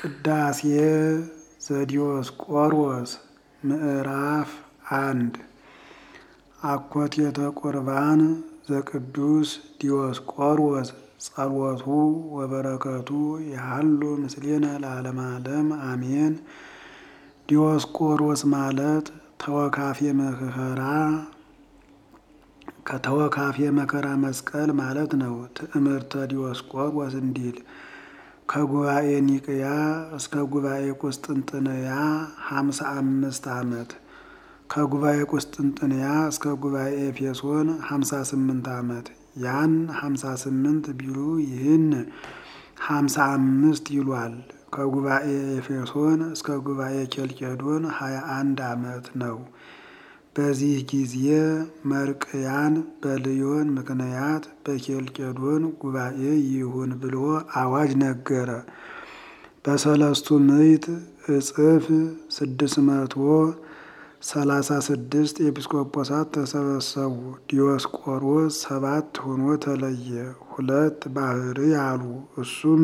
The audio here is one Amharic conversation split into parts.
ቅዳሴ ዘዲዮስቆሮስ ምዕራፍ አንድ አኮቴተ ቁርባን ዘቅዱስ ዲዮስቆሮስ ጸሎቱ ወበረከቱ ያህሉ ምስሌነ ለዓለመ ዓለም አሜን። ዲዮስቆሮስ ማለት ተወካፌ መከራ ከተወካፌ መከራ መስቀል ማለት ነው። ትዕምርተ ዲዮስቆሮስ እንዲል ከጉባኤ ኒቅያ እስከ ጉባኤ ቁስጥንጥንያ ሀምሳ አምስት ዓመት ከጉባኤ ቁስጥንጥንያ እስከ ጉባኤ ኤፌሶን ሀምሳ ስምንት ዓመት ያን ሀምሳ ስምንት ቢሉ ይህን ሀምሳ አምስት ይሏል። ከጉባኤ ኤፌሶን እስከ ጉባኤ ኬልቄዶን ሀያ አንድ ዓመት ነው። በዚህ ጊዜ መርቅያን በልዮን ምክንያት በኬልቄዶን ጉባኤ ይሁን ብሎ አዋጅ ነገረ። በሰለስቱ ምዕት እጽፍ ስድስት መቶ ሰላሳ ስድስት ኤጲስቆጶሳት ተሰበሰቡ። ዲዮስቆሮስ ሰባት ሆኖ ተለየ። ሁለት ባህሪ አሉ። እሱም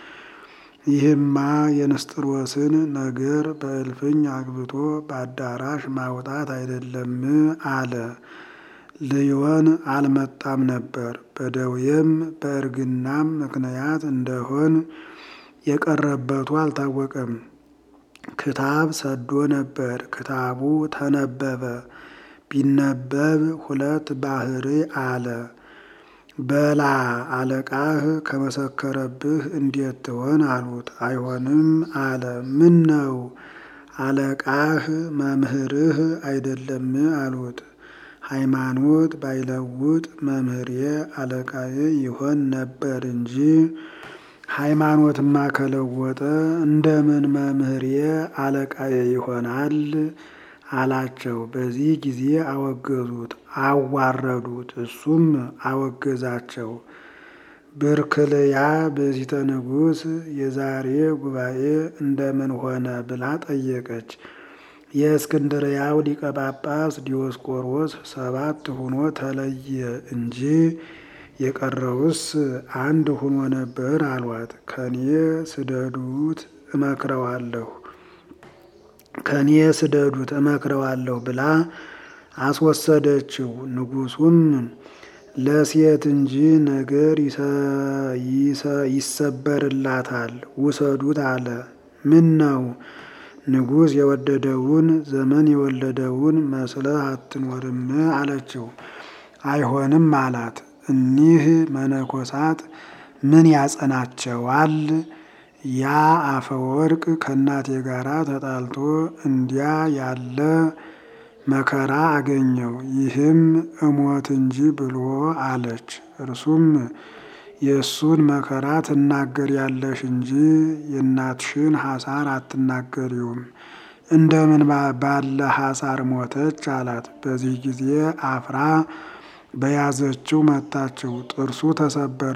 ይህማ የንስጥሮስን ነገር በእልፍኝ አግብቶ በአዳራሽ ማውጣት አይደለም አለ። ልዮን አልመጣም ነበር። በደዌም በእርግናም ምክንያት እንደሆን የቀረበቱ አልታወቀም። ክታብ ሰዶ ነበር። ክታቡ ተነበበ። ቢነበብ ሁለት ባህሪ አለ። በላ አለቃህ ከመሰከረብህ እንዴት ትሆን አሉት። አይሆንም አለ። ምን ነው አለቃህ መምህርህ አይደለም አሉት። ሃይማኖት ባይለውጥ መምህሬ አለቃዬ ይሆን ነበር እንጂ ሃይማኖትማ ከለወጠ እንደምን መምህሬ አለቃዬ ይሆናል አላቸው። በዚህ ጊዜ አወገዙት፣ አዋረዱት። እሱም አወገዛቸው። ብርክልያ በዚተ ንጉሥ የዛሬ ጉባኤ እንደምን ሆነ ብላ ጠየቀች። የእስክንድርያው ሊቀ ጳጳስ ዲዮስቆሮስ ሰባት ሆኖ ተለየ እንጂ የቀረውስ አንድ ሆኖ ነበር አሏት። ከኔ ስደዱት እመክረዋለሁ ከኔ ስደዱት እመክረዋለሁ ብላ አስወሰደችው። ንጉሡም ለሴት እንጂ ነገር ይሰበርላታል ውሰዱት አለ። ምን ነው ንጉሥ የወደደውን ዘመን የወለደውን መስለህ አትኖርም አለችው። አይሆንም አላት። እኒህ መነኮሳት ምን ያጸናቸዋል? ያ አፈወርቅ ከእናቴ ጋር ተጣልቶ እንዲያ ያለ መከራ አገኘው። ይህም እሞት እንጂ ብሎ አለች። እርሱም የእሱን መከራ ትናገር ያለሽ እንጂ የእናትሽን ሐሳር አትናገሪውም። እንደምን ባለ ሐሳር ሞተች አላት። በዚህ ጊዜ አፍራ በያዘችው መታችው። ጥርሱ ተሰበረ።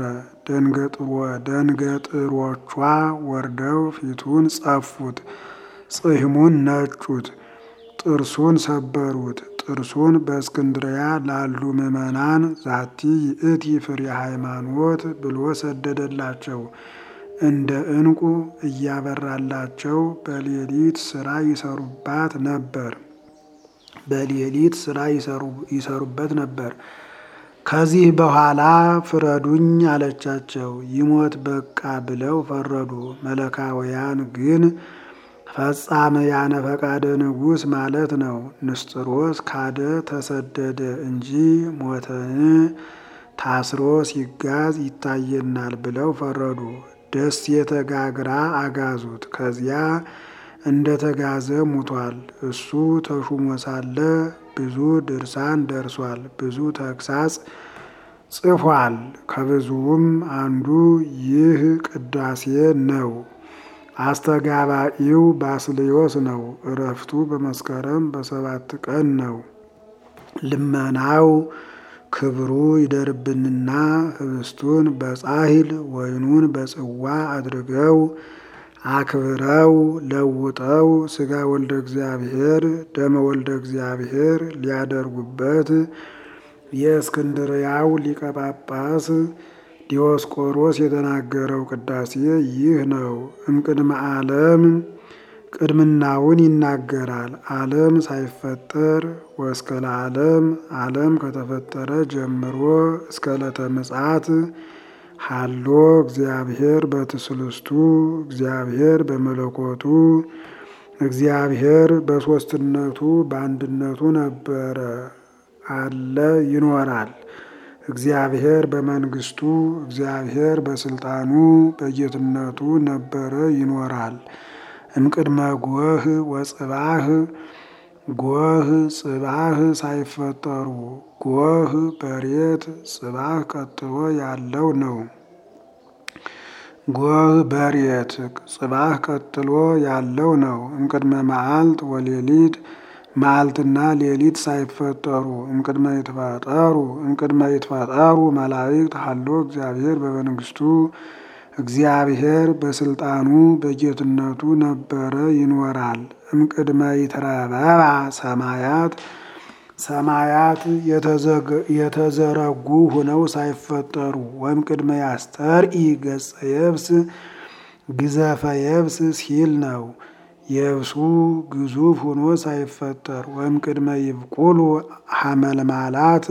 ደንገጥሮቿ ወርደው ፊቱን ጸፉት፣ ጽሕሙን ነጩት፣ ጥርሱን ሰበሩት። ጥርሱን በእስክንድርያ ላሉ ምዕመናን ዛቲ ይእቲ ፍሬ ሃይማኖት ብሎ ሰደደላቸው። እንደ ዕንቁ እያበራላቸው በሌሊት ስራ ይሰሩባት ነበር በሌሊት ስራ ይሰሩበት ነበር። ከዚህ በኋላ ፍረዱኝ አለቻቸው። ይሞት በቃ ብለው ፈረዱ። መለካውያን ግን ፈጻመያነ ፈቃደ ንጉሥ ማለት ነው። ንስጥሮስ ካደ ተሰደደ እንጂ ሞተን ታስሮ ሲጋዝ ይታየናል ብለው ፈረዱ። ደሴተ ጋግራ አጋዙት። ከዚያ እንደ ተጋዘ ሙቷል። እሱ ተሹሞ ሳለ ብዙ ድርሳን ደርሷል። ብዙ ተግሳጽ ጽፏል። ከብዙውም አንዱ ይህ ቅዳሴ ነው። አስተጋባኢው ባስልዮስ ነው። እረፍቱ በመስከረም በሰባት ቀን ነው። ልመናው ክብሩ ይደርብንና ህብስቱን በጻሂል ወይኑን በጽዋ አድርገው አክብረው ለውጠው ስጋ ወልደ እግዚአብሔር ደመ ወልደ እግዚአብሔር ሊያደርጉበት የእስክንድርያው ሊቀ ጳጳስ ዲዮስቆሮስ የተናገረው ቅዳሴ ይህ ነው። እምቅድመ ዓለም ቅድምናውን ይናገራል። ዓለም ሳይፈጠር ወእስከ ለዓለም ዓለም ከተፈጠረ ጀምሮ እስከ ዕለተ ምጽአት ሀሎ እግዚአብሔር በትስልስቱ እግዚአብሔር በመለኮቱ እግዚአብሔር በሦስትነቱ በአንድነቱ ነበረ አለ ይኖራል። እግዚአብሔር በመንግስቱ እግዚአብሔር በስልጣኑ በጌትነቱ ነበረ ይኖራል። እምቅድመ ጎህ ወጽባህ ጎህ ጽባህ ሳይፈጠሩ ጎህ በሬት ጽባህ ቀጥሎ ያለው ነው። ጎህ በሬት ጽባህ ቀጥሎ ያለው ነው። እምቅድመ መዓልት ወሌሊት መዓልትና ሌሊት ሳይፈጠሩ እምቅድመ ይትፈጠሩ እምቅድመ ይትፈጠሩ መላእክት ሀሎ እግዚአብሔር በመንግስቱ እግዚአብሔር በስልጣኑ በጌትነቱ ነበረ ይኖራል። እምቅድመ ይትረበባ ሰማያት ሰማያት የተዘረጉ ሆነው ሳይፈጠሩ ወይም ቅድመ ያስተርኢ ገጸ የብስ ግዘፈ የብስ ሲል ነው። የብሱ ግዙፍ ሆኖ ሳይፈጠር ወይም ቅድመ ይብቁሉ ሐመልማላት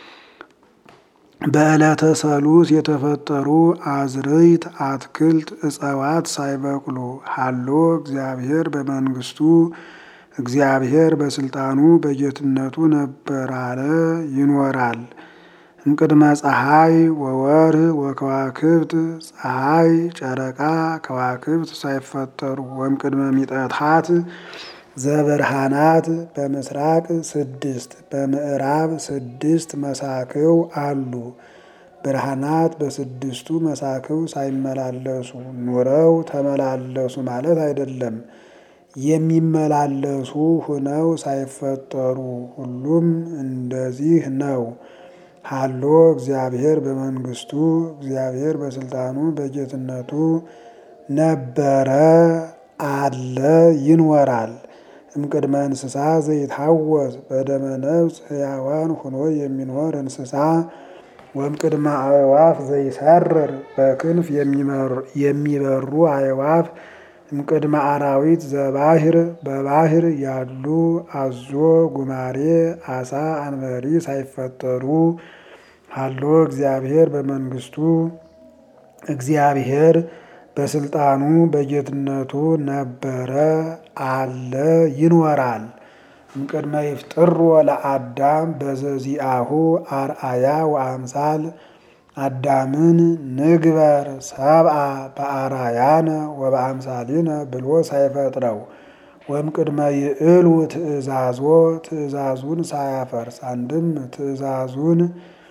በዕለተ ሰሉስ የተፈጠሩ አዝርዕት፣ አትክልት፣ እጽዋት ሳይበቅሉ ሀሎ እግዚአብሔር በመንግስቱ እግዚአብሔር በስልጣኑ በጌትነቱ ነበር አለ ይኖራል። እምቅድመ ፀሐይ ወወርህ ወከዋክብት ፀሐይ፣ ጨረቃ፣ ከዋክብት ሳይፈጠሩ ወይም ቅድመ ሚጠታት ዘብርሃናት በምስራቅ ስድስት በምዕራብ ስድስት መሳክው አሉ። ብርሃናት በስድስቱ መሳክው ሳይመላለሱ ኑረው ተመላለሱ ማለት አይደለም። የሚመላለሱ ሆነው ሳይፈጠሩ ሁሉም እንደዚህ ነው። ሀሎ እግዚአብሔር በመንግስቱ እግዚአብሔር በስልጣኑ በጌትነቱ ነበረ አለ ይኖራል። እምቅድመ እንስሳ ዘይታወስ በደመ ነፍስ ሕያዋን ሆኖ የሚኖር እንስሳ ወእምቅድመ አዕዋፍ ዘይሰርር በክንፍ የሚበሩ አዕዋፍ እምቅድመ አራዊት ዘባህር በባህር ያሉ አዞ፣ ጉማሬ፣ አሳ፣ አንበሪ ሳይፈጠሩ ሀሎ እግዚአብሔር በመንግስቱ እግዚአብሔር በስልጣኑ በጌትነቱ ነበረ አለ ይኖራል። እምቅድመ ይፍጥሮ ለአዳም በዘዚአሁ አርአያ ወአምሳል አዳምን ንግበር ሰብአ በአራያነ ወበአምሳሊነ ብሎ ሳይፈጥረው ወይም ቅድመ ይእሉ ትእዛዞ ትእዛዙን ሳያፈርስ አንድም ትእዛዙን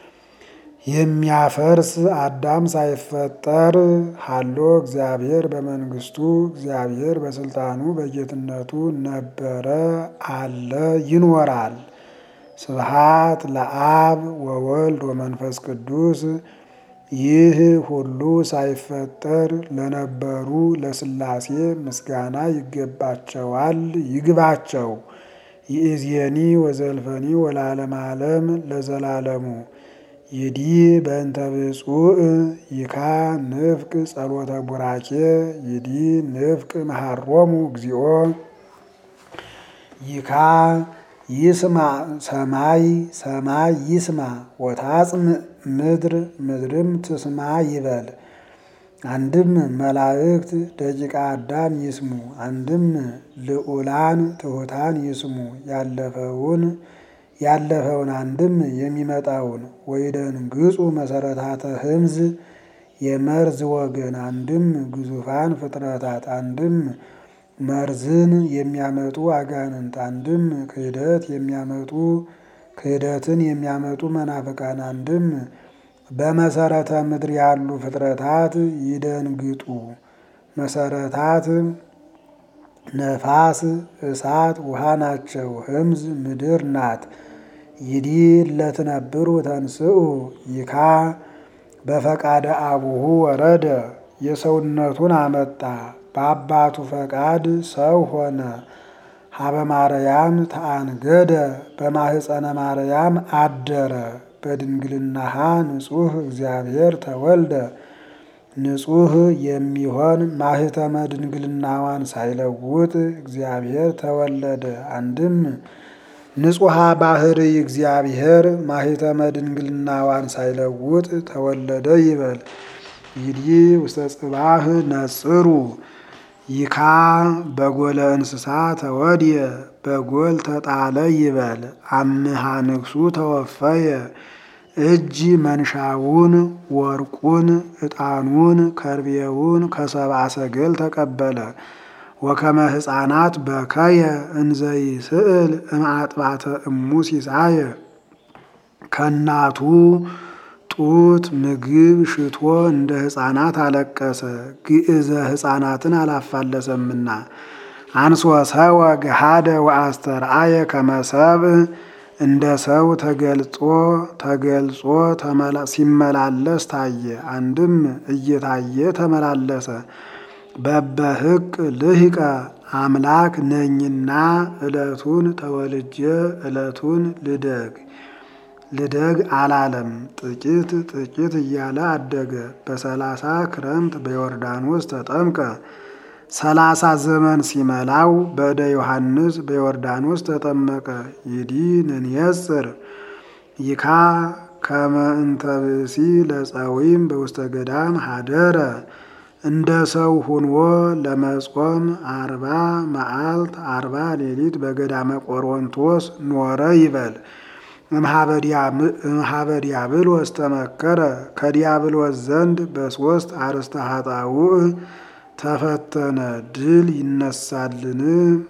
የሚያፈርስ አዳም ሳይፈጠር ሀሎ እግዚአብሔር በመንግስቱ እግዚአብሔር በስልጣኑ በጌትነቱ ነበረ አለ ይኖራል። ስብሃት ለአብ ወወልድ ወመንፈስ ቅዱስ ይህ ሁሉ ሳይፈጠር ለነበሩ ለስላሴ ምስጋና ይገባቸዋል ይግባቸው። ይእዜኒ ወዘልፈኒ ወለዓለመ ዓለም ለዘላለሙ ይዲ በእንተ ብፁዕ ይካ ንፍቅ ጸሎተ ቡራኬ ይዲ ንፍቅ መሃሮሙ እግዚኦ ይካ ይስማ ሰማይ ሰማይ ይስማ ወታጽም ምድር ምድርም ትስማ ይበል። አንድም መላእክት ደቂቀ አዳም ይስሙ፣ አንድም ልዑላን ትሑታን ይስሙ። ያለፈውን ያለፈውን አንድም የሚመጣውን ወይደንግጹ መሰረታተ ህምዝ የመርዝ ወገን አንድም ግዙፋን ፍጥረታት አንድም መርዝን የሚያመጡ አጋንንት አንድም ክህደት የሚያመጡ ክህደትን የሚያመጡ መናፍቃን አንድም በመሰረተ ምድር ያሉ ፍጥረታት ይደንግጡ። መሰረታት ነፋስ፣ እሳት፣ ውሃ ናቸው። ህምዝ ምድር ናት። ይዲ ለትነብሩ ተንስኡ ይካ በፈቃደ አቡሁ ወረደ የሰውነቱን አመጣ በአባቱ ፈቃድ ሰው ሆነ። ሀበ ማርያም ተአንገደ በማህፀነ ማርያም አደረ በድንግልናሃ ንጹሕ እግዚአብሔር ተወልደ ንጹሕ የሚሆን ማህተመ ድንግልናዋን ሳይለውጥ እግዚአብሔር ተወለደ። አንድም ንጹሐ ባህሪ እግዚአብሔር ማህተመ ድንግልናዋን ሳይለውጥ ተወለደ ይበል። ይድይ ውስተ ጽባህ ነጽሩ ይካ በጎለ እንስሳ ተወድየ በጎል ተጣለ ይበል። አምሃ ንግሱ ተወፈየ እጅ መንሻውን ወርቁን ዕጣኑን ከርቤውን ከሰብአ ሰገል ተቀበለ። ወከመ ሕፃናት በከየ እንዘይ ስእል እምአጥባተ እሙ ሲሳየ ከእናቱ ጡት ምግብ ሽቶ እንደ ሕፃናት አለቀሰ። ግዕዘ ሕፃናትን አላፋለሰምና አንሶ ሰወ ገሃደ ወአስተርአየ ከመሰብ እንደ ሰው ተገልጾ ተገልጾ ሲመላለስ ታየ። አንድም እየታየ ተመላለሰ። በበህቅ ልሂቀ አምላክ ነኝና ዕለቱን ተወልጄ ዕለቱን ልደግ ልደግ አላለም። ጥቂት ጥቂት እያለ አደገ። በሰላሳ ክረምት በዮርዳኖስ ተጠምቀ። ሰላሳ ዘመን ሲመላው በእደ ዮሐንስ በዮርዳኖስ ተጠመቀ። ይዲ ንንየጽር ይካ ከመ እንተ ብእሲ ለጸዊም በውስተ ገዳም ሀደረ እንደ ሰው ሁንዎ ለመጾም አርባ መዓልት አርባ ሌሊት በገዳመ ቆሮንቶስ ኖረ ይበል። እምኀበ ዲያብሎስ ተመከረ ከዲያብሎስ ዘንድ በሦስት አርእስተ ኃጣውእ ተፈተነ። ድል ይነሳልን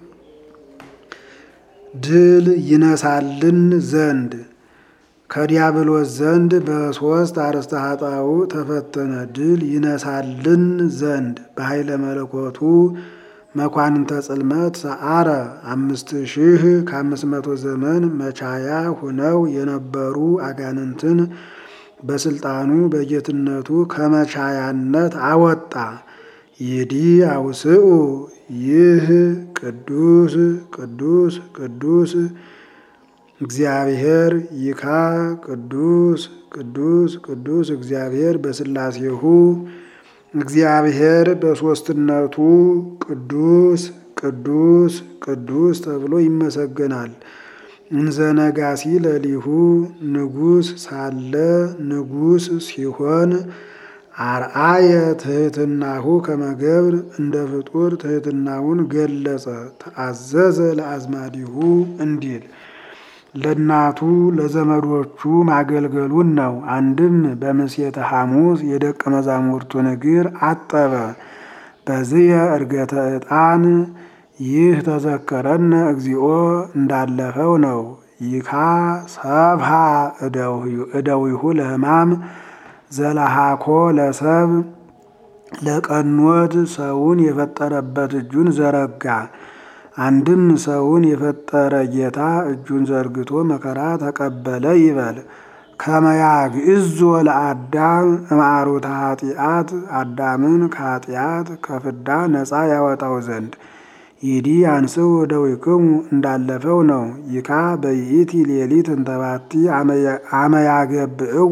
ድል ይነሳልን ዘንድ ከዲያብሎስ ዘንድ በሦስት አርእስተ ኃጣውእ ተፈተነ። ድል ይነሳልን ዘንድ በኃይለ መለኮቱ መኳንንተ ጽልመት ሰዓረ አምስት ሺህ ከአምስት መቶ ዘመን መቻያ ሁነው የነበሩ አጋንንትን በስልጣኑ በጌትነቱ ከመቻያነት አወጣ። ይዲ አውስኡ ይህ ቅዱስ ቅዱስ ቅዱስ እግዚአብሔር ይካ ቅዱስ ቅዱስ ቅዱስ እግዚአብሔር በስላሴሁ እግዚአብሔር በሦስትነቱ ቅዱስ ቅዱስ ቅዱስ ተብሎ ይመሰገናል። እንዘ ነጋሲ ለሊሁ ንጉሥ ሳለ ንጉሥ ሲሆን አርአየ ትሕትናሁ ከመገብር እንደ ፍጡር ትሕትናውን ገለጸ። ተአዘዘ ለአዝማዲሁ እንዲል ለእናቱ ለዘመዶቹ ማገልገሉን ነው። አንድም በምሴተ ሐሙስ የደቀ መዛሙርቱን እግር አጠበ። በዚየ ዕርገተ ዕጣን ይህ ተዘከረነ እግዚኦ እንዳለፈው ነው። ይካ ሰብሃ እደዊሁ ለሕማም ዘለሃኮ ለሰብ ለቀኖት ሰውን የፈጠረበት እጁን ዘረጋ። አንድም ሰውን የፈጠረ ጌታ እጁን ዘርግቶ መከራ ተቀበለ ይበል። ከመያግዕዞ ለአዳም እምአሩተ ኃጢአት አዳምን ከኃጢአት ከፍዳ ነፃ ያወጣው ዘንድ ይዲ አንስው እደዊክሙ እንዳለፈው ነው። ይካ በይእቲ ሌሊት እንተባቲ አመያገብእዎ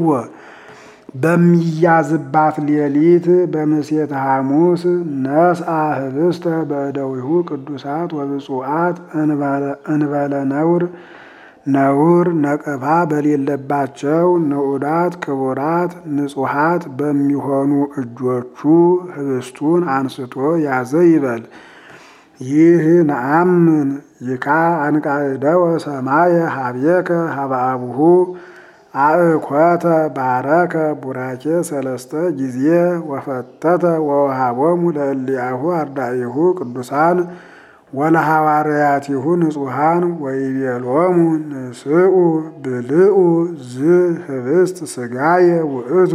በሚያዝባት ሌሊት በምሴተ ሐሙስ ነስአ ህብስተ በእደዊሁ ቅዱሳት ወብፁዓት እንበለ ነውር ነውር ነቀፋ በሌለባቸው ንዑዳት ክቡራት ንጹሐት በሚሆኑ እጆቹ ህብስቱን አንስቶ ያዘ ይበል። ይህ ነአምን ይካ አንቃዕደወ ሰማየ ሀብየከ ሀበአቡሁ አእኮተ ባረከ ቡራኬ ሰለስተ ጊዜ ወፈተተ ወወሃቦሙ ለእሊአሁ አርዳኢሁ ቅዱሳን ወለሐዋርያቲሁ ንጹሐን ወይቤሎሙ ንስኡ ብልኡ ዝ ህብስት ስጋየ ውእቱ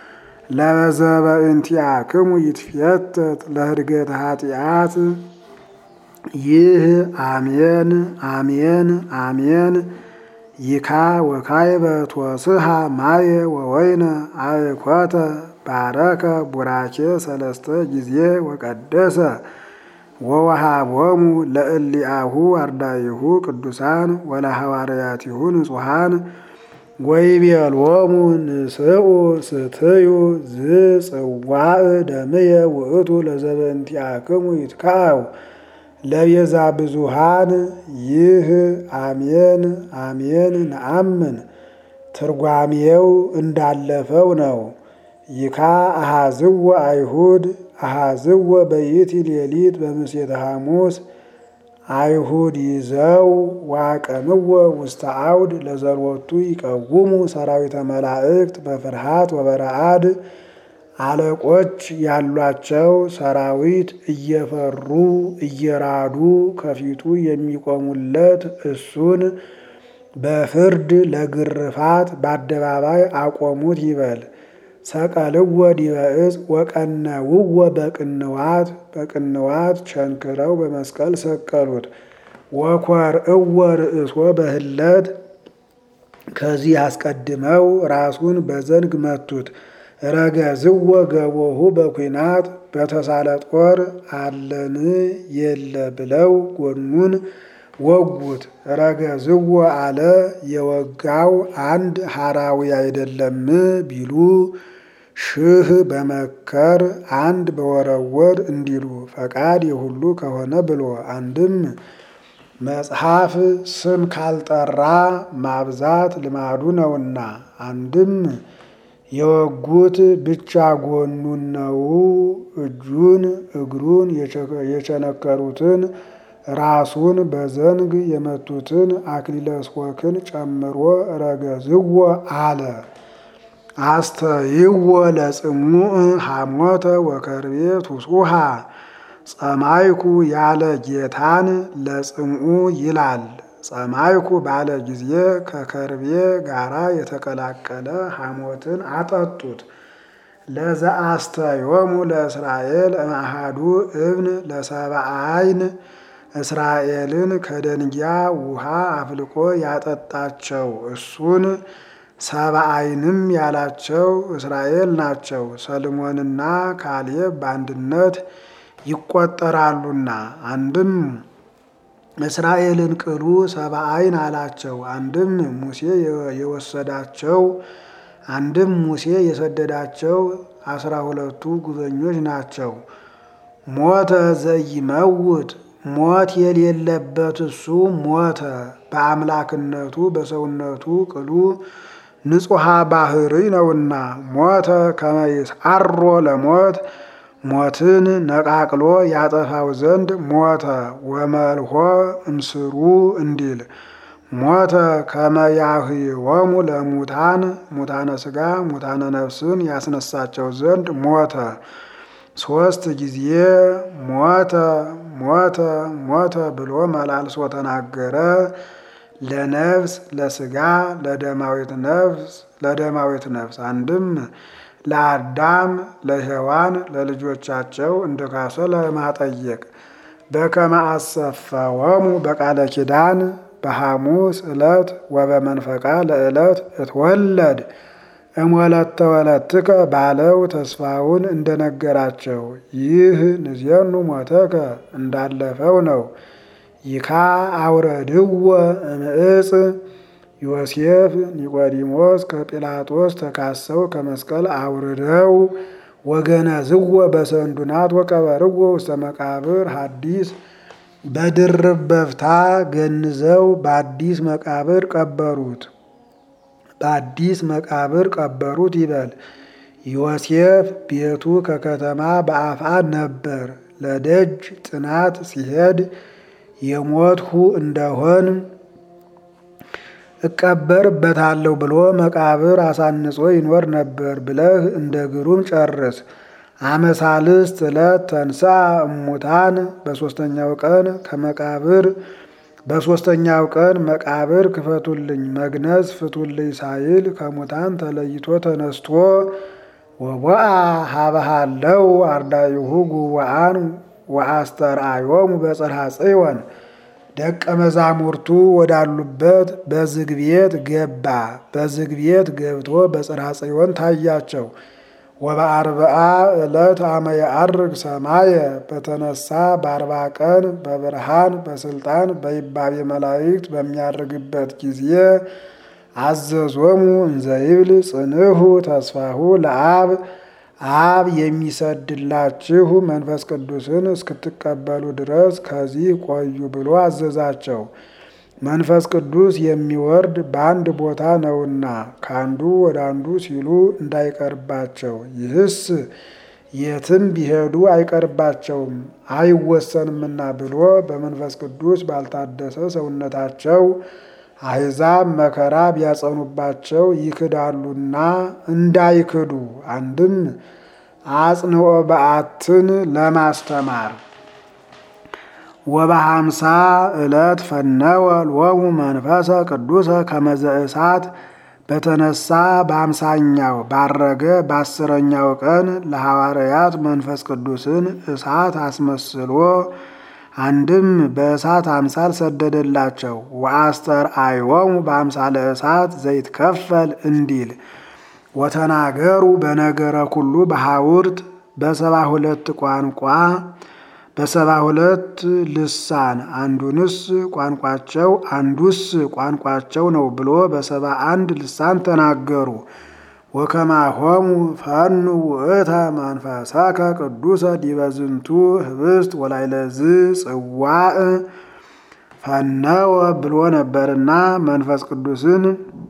ለበዘበእንቲአክሙ ይትፌተት ለህድገተ ኃጢአት። ይህ አሜን አሜን አሜን ይካ ወካይበ ትወስሃ ማየ ወወይነ አእኮተ ባረከ ቡራኬ ሰለስተ ጊዜ ወቀደሰ ወወሃቦሙ ለእሊአሁ አርዳኢሁ ቅዱሳን ወለሐዋርያቲሁ ንጹሐን ወይቤሎሙ ንስኡ ስትዩ ዝጽዋዕ ደምየ ውእቱ ለዘበንቲአክሙ ይትካው ለቤዛ ብዙሃን ይህ አሜን አሜን ነአምን ትርጓሜው እንዳለፈው ነው። ይካ አሃዝወ አይሁድ አሃዝወ በይእቲ ሌሊት በምሴተ ሐሙስ አይሁድ ይዘው ዋቀምዎ ውስተ አውድ ለዘልወቱ ይቀውሙ ሰራዊተ መላእክት በፍርሃት ወበረአድ አለቆች ያሏቸው ሰራዊት እየፈሩ እየራዱ ከፊቱ የሚቆሙለት እሱን በፍርድ ለግርፋት በአደባባይ አቆሙት ይበል። ሰቀልዎ ዲበ ዕፅ ወቀነውዎ በቅንዋት በቅንዋት ቸንክረው በመስቀል ሰቀሉት። ወኰርእዎ ርእሶ በህለት ከዚህ አስቀድመው ራሱን በዘንግ መቱት። ረገዝዎ ገቦሁ በኩናት በተሳለ ጦር አለን የለ ብለው ጎኑን ወጉት። ረገዝዎ አለ የወጋው አንድ ሐራዊ አይደለም ቢሉ ሽህ በመከር አንድ በወረወር እንዲሉ ፈቃድ የሁሉ ከሆነ ብሎ አንድም መጽሐፍ ስም ካልጠራ ማብዛት ልማዱ ነውና፣ አንድም የወጉት ብቻ ጎኑን ነው። እጁን እግሩን የቸነከሩትን ራሱን በዘንግ የመቱትን አክሊለ ሦክን ጨምሮ ረገዝዎ አለ። አስተይዎ ለጽሙዕ ሐሞተ ወከርቤ ቱጹሃ ጸማይኩ ያለ ጌታን ለጽምዑ ይላል። ጸማይኩ ባለ ጊዜ ከከርቤ ጋራ የተቀላቀለ ሐሞትን አጠጡት። ለዘአስተዮሙ ለእስራኤል እምአሃዱ እብን ለሰብአ ዓይን እስራኤልን ከደንጊያ ውሃ አፍልቆ ያጠጣቸው እሱን ሰብአ ዓይንም ያላቸው እስራኤል ናቸው። ሰልሞንና ካሌብ በአንድነት ይቆጠራሉና አንድም እስራኤልን ቅሉ ሰብአ ዓይን አላቸው። አንድም ሙሴ የወሰዳቸው አንድም ሙሴ የሰደዳቸው አስራ ሁለቱ ጉበኞች ናቸው። ሞተ ዘይመውት ሞት የሌለበት እሱ ሞተ። በአምላክነቱ በሰውነቱ ቅሉ ንጹሐ ባህሪ ነውና ሞተ ከመይስ አሮ ለሞት ሞትን ነቃቅሎ ያጠፋው ዘንድ ሞተ። ወመልሆ እምስሩ እንዲል ሞተ ከመያህወሙ ለሙታን ሙታነ ሥጋ ሙታነ ነፍስን ያስነሳቸው ዘንድ ሞተ። ሦስት ጊዜ ሞተ ሞተ ሞተ ብሎ መላልሶ ተናገረ። ለነፍስ ለሥጋ ለደማዊት ነፍስ ለደማዊት ነፍስ አንድም ለአዳም ለሔዋን ለልጆቻቸው እንደ ካሰ ለማጠየቅ በከመ አሰፈወሙ በቃለ ኪዳን በሐሙስ ዕለት ወበመንፈቃ ለዕለት እትወለድ እምወለተ ወለትከ ባለው ተስፋውን እንደነገራቸው ይህ ንዜኑ ሞተከ እንዳለፈው ነው። ይካ አውረድዎ እምዕፅ ዮሴፍ ኒቆዲሞስ ከጲላጦስ ተካሰው ከመስቀል አውርደው ወገነዝዎ በሰንዱናት ወቀበርዎ ውስተ መቃብር ሐዲስ በድርብ በፍታ ገንዘው በአዲስ መቃብር ቀበሩት። በአዲስ መቃብር ቀበሩት ይበል። ዮሴፍ ቤቱ ከከተማ በአፍአ ነበር። ለደጅ ጥናት ሲሄድ የሞትሁ እንደሆን እቀበርበታለሁ ብሎ መቃብር አሳንጾ ይኖር ነበር ብለህ እንደ ግሩም ጨርስ። አመሳልስት ዕለት ተንሳ እሙታን በሦስተኛው ቀን ከመቃብር በሦስተኛው ቀን መቃብር ክፈቱልኝ መግነዝ ፍቱልኝ ሳይል ከሙታን ተለይቶ ተነስቶ ወቦአ ሀበሃለው አርዳኢሁ ጉዋአን ወአስተርአዮሙ በጽርሐ ጽዮን ደቀ መዛሙርቱ ወዳሉበት በዝግ ቤት ገባ። በዝግ ቤት ገብቶ በጽርሐ ጽዮን ታያቸው። ወበአርብዓ ዕለት አመ የዐርግ ሰማየ በተነሳ በአርባ ቀን በብርሃን በስልጣን በይባቤ መላእክት በሚያርግበት ጊዜ አዘዞሙ እንዘይብል ጽንሑ ተስፋሁ ለአብ አብ የሚሰድላችሁ መንፈስ ቅዱስን እስክትቀበሉ ድረስ ከዚህ ቆዩ ብሎ አዘዛቸው። መንፈስ ቅዱስ የሚወርድ በአንድ ቦታ ነውና ከአንዱ ወደ አንዱ ሲሉ እንዳይቀርባቸው፣ ይህስ የትም ቢሄዱ አይቀርባቸውም አይወሰንምና ብሎ በመንፈስ ቅዱስ ባልታደሰ ሰውነታቸው አሕዛብ መከራ ቢያጸኑባቸው ይክዳሉና እንዳይክዱ አንድም አጽንዖ በዓትን ለማስተማር ወበሃምሳ ዕለት ፈነወ ሎሙ መንፈሰ ቅዱሰ ከመዘ እሳት በተነሳ በአምሳኛው ባረገ በአስረኛው ቀን ለሐዋርያት መንፈስ ቅዱስን እሳት አስመስሎ አንድም በእሳት አምሳል ሰደደላቸው። ወአስተርአዮሙ በአምሳለ እሳት ዘይትከፈል እንዲል ወተናገሩ በነገረ ኩሉ በሐውርት በሰባ ሁለት ቋንቋ በሰባ ሁለት ልሳን አንዱንስ ቋንቋቸው አንዱስ ቋንቋቸው ነው ብሎ በሰባ አንድ ልሳን ተናገሩ። ወከማሆሙ ፈኑ ውእተ መንፈሰከ ቅዱሰ ዲበ ዝንቱ ህብስት ወላይለዝ ጽዋዕ ፈነወ ብሎ ነበርና መንፈስ ቅዱስን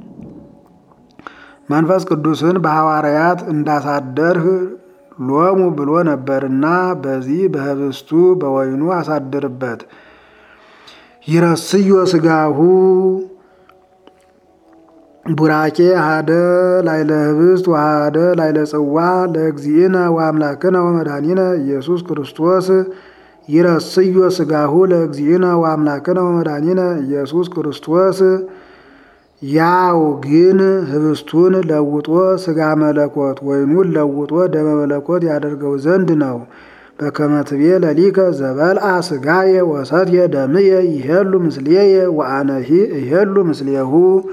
መንፈስ ቅዱስን በሐዋርያት እንዳሳደርህ ሎሙ ብሎ ነበርና በዚህ በህብስቱ በወይኑ አሳድርበት። ይረስዮ ስጋሁ ቡራኬ ሃደ ላይለ ህብስት ወሃደ ላይለ ጽዋ ለእግዚእነ ወአምላክነ ወመድኃኒነ ኢየሱስ ክርስቶስ ይረስዮ ስጋሁ ለእግዚእነ ወአምላክነ ወመድኃኒነ ኢየሱስ ክርስቶስ ያው ግን ህብስቱን ለውጦ ስጋ መለኮት ወይኑን ለውጦ ደመ መለኮት ያደርገው ዘንድ ነው። በከመ ትቤ ለሊከ ዘበልአ ስጋየ ወሰትየ ደምየ ይሄሉ ምስሌየ ወአነሂ ይሄሉ ምስሌሁ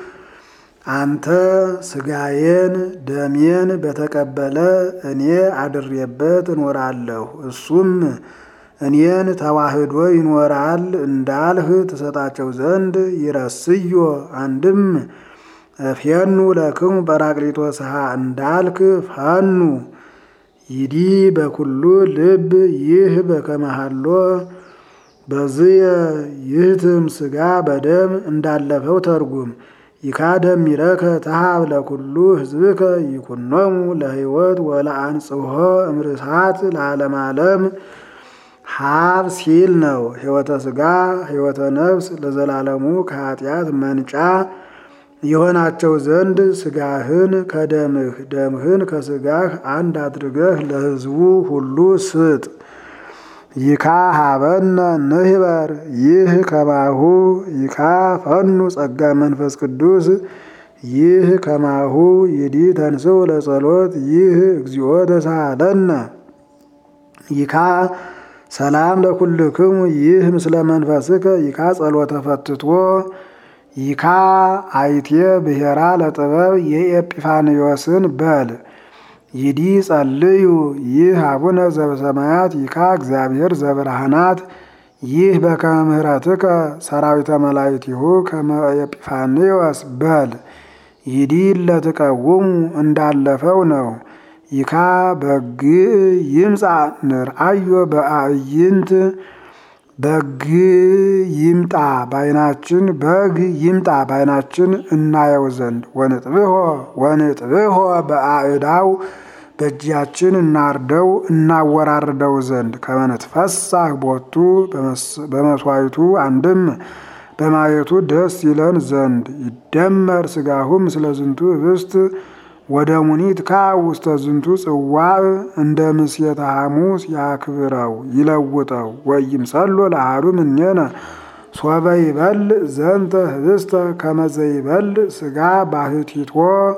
አንተ ስጋዬን ደሜን በተቀበለ እኔ አድሬበት እኖራለሁ እሱም እኔን ተዋህዶ ይኖራል እንዳልህ ትሰጣቸው ዘንድ ይረስዮ አንድም ፌኑ ለክሙ ጰራቅሊጦስሃ እንዳልክ ፈኑ ይዲ በኩሉ ልብ ይህ በከመሃሎ በዝየ ይህትም ስጋ በደም እንዳለፈው ተርጉም ይካደም ይረከ ተሃብ ለኩሉ ህዝብከ ይኩኖሙ ለህይወት ወለአንጽሖ እምርሳት ለዓለም ዓለም ሀብ ሲል ነው። ህይወተ ስጋ ህይወተ ነፍስ ለዘላለሙ ከኃጢአት መንጫ የሆናቸው ዘንድ ስጋህን ከደምህ ደምህን ከስጋህ አንድ አድርገህ ለህዝቡ ሁሉ ስጥ። ይካ ሀበነ ንህበር ይህ ከማሁ ይካ ፈኑ ጸጋ መንፈስ ቅዱስ ይህ ከማሁ ይዲ ተንስው ለጸሎት ይህ እግዚኦ ተሳለነ ይካ ሰላም ለኩልክሙ ይህ ምስለ መንፈስከ ይካ ጸሎተ ፈትቶ ይካ አይቴ ብሔራ ለጥበብ የኤጲፋንዮስን በል ይዲ ጸልዩ ይህ አቡነ ዘበሰማያት ይካ እግዚአብሔር ዘብርሃናት ይህ በከመ ምሕረትከ ሰራዊተ መላእክቲሁ ከመ ኤጲፋንዮስ በል ይዲ ለትቀውሙ እንዳለፈው ነው። ይካ በግ ይምጻ ንርአዮ በአዕይንት በግ ይምጣ ባይናችን በግ ይምጣ ባይናችን እናየው ዘንድ ወንጥብሖ ወንጥብሖ በአዕዳው በእጃችን እናርደው እናወራርደው ዘንድ ከመንትፈሳህ ቦቱ በመስዋዕቱ አንድም በማየቱ ደስ ይለን ዘንድ ይደመር ስጋሁ ምስለ ዝንቱ ህብስት ወደ ሙኒት ካ ውስተ ዝንቱ ጽዋዕ እንደ ምስየተ ሐሙስ ያክብረው ይለውጠው ወይምሰሎ ለአሐዱ እምኔነ ሶበ ይበልዕ ዘንተ ህብስተ ከመ ዘይበልዕ ስጋ ባህቲቶ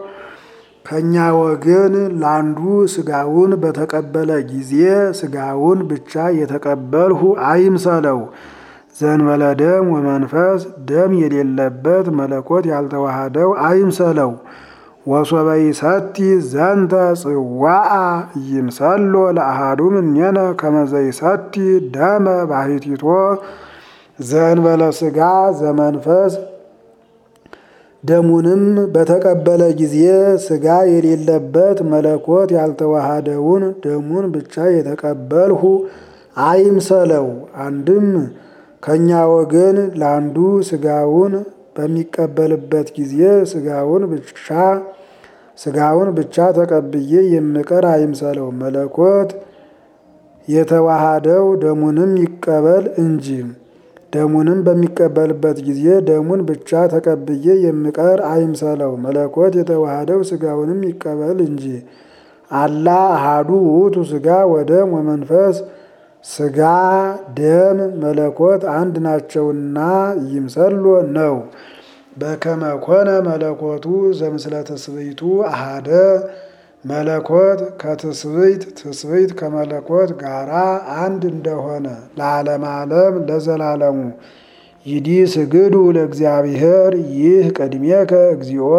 ከእኛ ወገን ለአንዱ ስጋውን በተቀበለ ጊዜ ስጋውን ብቻ የተቀበልሁ አይምሰለው። ዘንበለ ደም ወመንፈስ ደም የሌለበት መለኮት ያልተዋሃደው አይምሰለው። ወሶበ ይሰቲ ዘንተ ጽዋዓ ይምሰሎ ለአሐዱ እምኔነ ከመ ዘይሰቲ ደመ ባህቲቶ ዘእንበለ ስጋ ዘመንፈስ ደሙንም በተቀበለ ጊዜ ሥጋ የሌለበት መለኮት ያልተዋሃደውን ደሙን ብቻ የተቀበልሁ አይምሰለው። አንድም ከእኛ ወገን ለአንዱ ሥጋውን በሚቀበልበት ጊዜ ሥጋውን ብቻ ሥጋውን ብቻ ተቀብዬ የምቀር አይምሰለው። መለኮት የተዋሃደው ደሙንም ይቀበል እንጂ ደሙንም በሚቀበልበት ጊዜ ደሙን ብቻ ተቀብዬ የምቀር አይምሰለው። መለኮት የተዋሃደው ሥጋውንም ይቀበል እንጂ አላ አሃዱ ውእቱ ሥጋ ወደም ወመንፈስ ሥጋ ደም መለኮት አንድ ናቸውና ይምሰሎ ነው። በከመ ኮነ መለኮቱ ዘምስለ ትስብእቱ አሃደ መለኮት ከትስብእት ትስብእት ከመለኮት ጋራ አንድ እንደሆነ ለዓለም ዓለም ለዘላለሙ ይዲ ስግዱ ለእግዚአብሔር ይህ ቅድሜከ እግዚኦ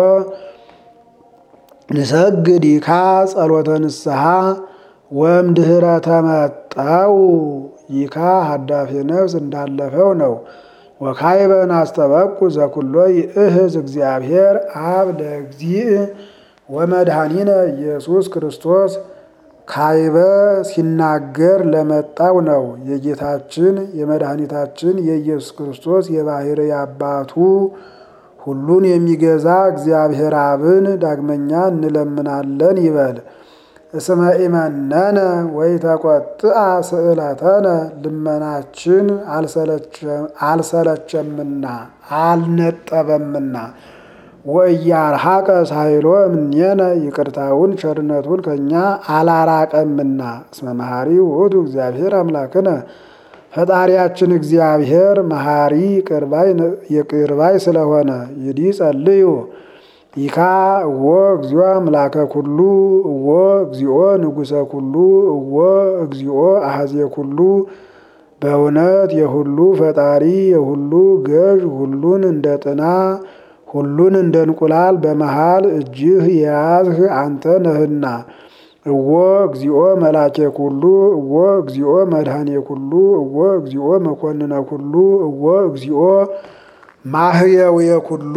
ንሰግድ ይካ ጸሎተ ንስሐ ወእምድኅረ ተመጠው ይካ ሀዳፌ ነፍስ እንዳለፈው ነው። ወካይበን አስተበቁ ዘኩሎ ይእህዝ እግዚአብሔር አብ ለእግዚእ ወመድኃኒነ ኢየሱስ ክርስቶስ ካይበ ሲናገር ለመጣው ነው። የጌታችን የመድኃኒታችን የኢየሱስ ክርስቶስ የባሕርይ አባቱ ሁሉን የሚገዛ እግዚአብሔር አብን ዳግመኛ እንለምናለን ይበል። እስመ ኢመነነ ወይ ተቆጥአ ስእለተነ ልመናችን አልሰለቸምና አልነጠበምና ወእያርሐቀ ሳይሎ እምኔነ ይቅርታውን ቸርነቱን ከእኛ አላራቀምና እስመ መሐሪ ውእቱ እግዚአብሔር አምላክነ ፈጣሪያችን እግዚአብሔር መሐሪ ይቅርባይ ስለሆነ ይዲ ጸልዩ ይካ እዎ እግዚኦ አምላከ ኩሉ እዎ እግዚኦ ንጉሰ ኩሉ እዎ እግዚኦ አሐዜ ኩሉ በእውነት የሁሉ ፈጣሪ የሁሉ ገዥ ሁሉን እንደ ጥና ሁሉን እንደ እንቁላል በመሃል እጅህ የያዝህ አንተ ነህና። እዎ እግዚኦ መላኬ ኩሉ እዎ እግዚኦ መድኃኔ ኩሉ እዎ እግዚኦ መኮንነ ኩሉ እዎ እግዚኦ ማህየውየ ኩሉ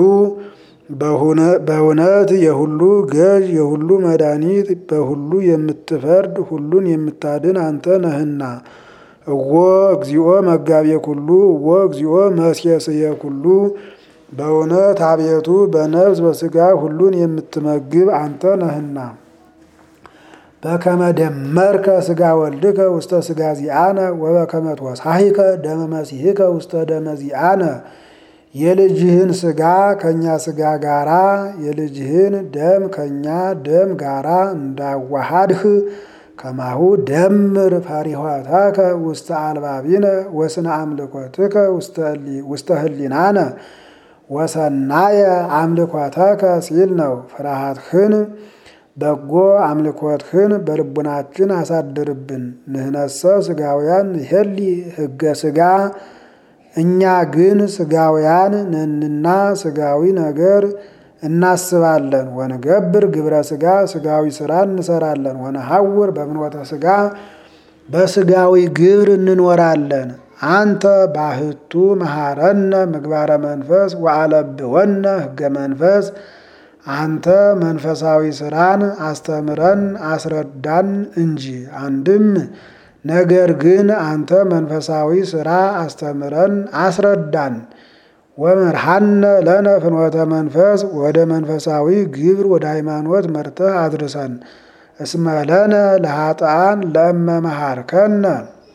በእውነት የሁሉ ገዥ የሁሉ መድኃኒት በሁሉ የምትፈርድ ሁሉን የምታድን አንተ ነህና። እዎ እግዚኦ መጋቤ ኩሉ እዎ እግዚኦ መስየስየ ኩሉ በእውነት አቤቱ በነፍስ በሥጋ ሁሉን የምትመግብ አንተ ነህና። በከመ ደመርከ ሥጋ ወልድከ ውስተ ሥጋ ዚአነ ወበከመ ትወሳሂከ ደመ መሲሕከ ውስተ ደመ ዚአነ የልጅህን ሥጋ ከእኛ ሥጋ ጋራ የልጅህን ደም ከእኛ ደም ጋራ እንዳዋሃድህ ከማሁ ደምር ፈሪሆተከ ውስተ አልባቢነ ወስነ አምልኮትከ ውስተ ህሊናነ ወሰናየ አምልኮተከ ሲል ነው። ፍርሃትህን በጎ አምልኮትህን በልቡናችን አሳድርብን። ንህነሰ ሥጋውያን ሄሊ ሕገ ሥጋ እኛ ግን ሥጋውያን ነንና ሥጋዊ ነገር እናስባለን። ወንገብር ግብረ ሥጋ ሥጋዊ ሥራ እንሰራለን። ወነሐውር በምኖተ ሥጋ በሥጋዊ ግብር እንኖራለን። አንተ ባህቱ መሐረነ ምግባረ መንፈስ ወአለብወነ ሕገ መንፈስ አንተ መንፈሳዊ ሥራን አስተምረን አስረዳን እንጂ። አንድም ነገር ግን አንተ መንፈሳዊ ሥራ አስተምረን አስረዳን። ወመርሃነ ለነ ፍኖተ መንፈስ ወደ መንፈሳዊ ግብር ወደ ሃይማኖት መርተህ አድርሰን። እስመ ለነ ለኃጥአን ለእመ መሃርከነ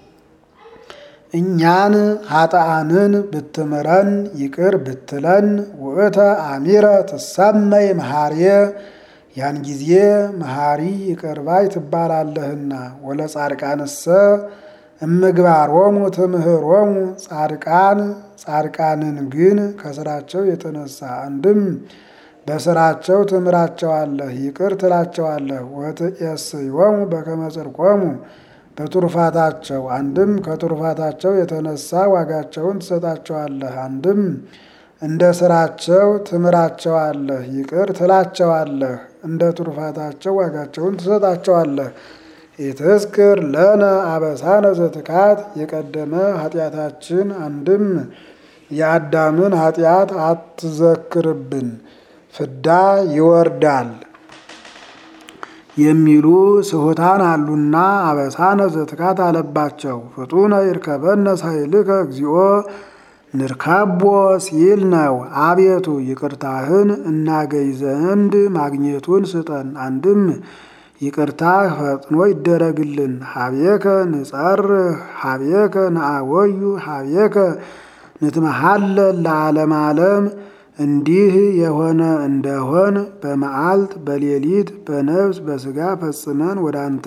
እኛን ኃጥአንን ብትምረን ይቅር ብትለን ውእተ አሚረ ትሰመይ መሐርየ ያን ጊዜ መሐሪ ይቅር ባይ ትባላለህና። ወለጻድቃንሰ እምግባሮሙ ትምህሮሙ ጻድቃን ጻድቃንን ግን ከስራቸው የተነሳ አንድም በስራቸው ትምራቸዋለህ ይቅር ትላቸዋለህ። ወትዔስዮሙ በከመ ጽድቆሙ በቱርፋታቸው አንድም ከቱርፋታቸው የተነሳ ዋጋቸውን ትሰጣቸዋለህ። አንድም እንደ ስራቸው ትምራቸዋለህ ይቅር ትላቸዋለህ። እንደ ቱርፋታቸው ዋጋቸውን ትሰጣቸዋለህ። ኢትዝክር ለነ አበሳነ ዘትካት የቀደመ ኃጢአታችን አንድም የአዳምን ኃጢአት አትዘክርብን፣ ፍዳ ይወርዳል የሚሉ ስሑታን አሉና አበሳነ ዘትካት አለባቸው። ፍጡነ ይርከበነ ሳይልከ እግዚኦ ንርካቦ ሲል ነው። አቤቱ ይቅርታህን እናገኝ ዘንድ ማግኘቱን ስጠን። አንድም ይቅርታህ ፈጥኖ ይደረግልን። ሀቤከ ንጸርህ ሀቤከ ነአወዩ ሀቤከ ንትመሃለል ለዓለም ዓለም እንዲህ የሆነ እንደሆን በመዓልት በሌሊት በነፍስ በሥጋ ፈጽመን ወደ አንተ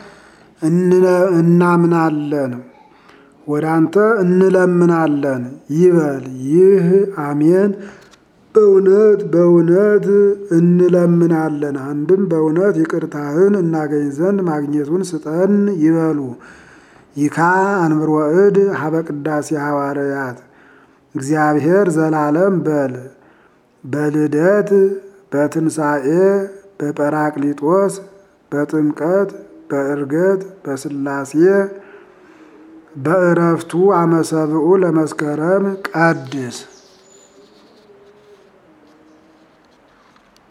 እናምናለን ወደ አንተ እንለምናለን ይበል። ይህ አሜን በእውነት በእውነት እንለምናለን። አንድም በእውነት ይቅርታህን እናገኝ ዘንድ ማግኘቱን ስጠን ይበሉ። ይካ አንብሮ እድ ሀበ ቅዳሴ ሐዋርያት እግዚአብሔር ዘላለም በል በልደት በትንሣኤ በጰራቅሊጦስ በጥምቀት በዕርገት በሥላሴ በእረፍቱ አመሰብኡ ለመስከረም ቀድስ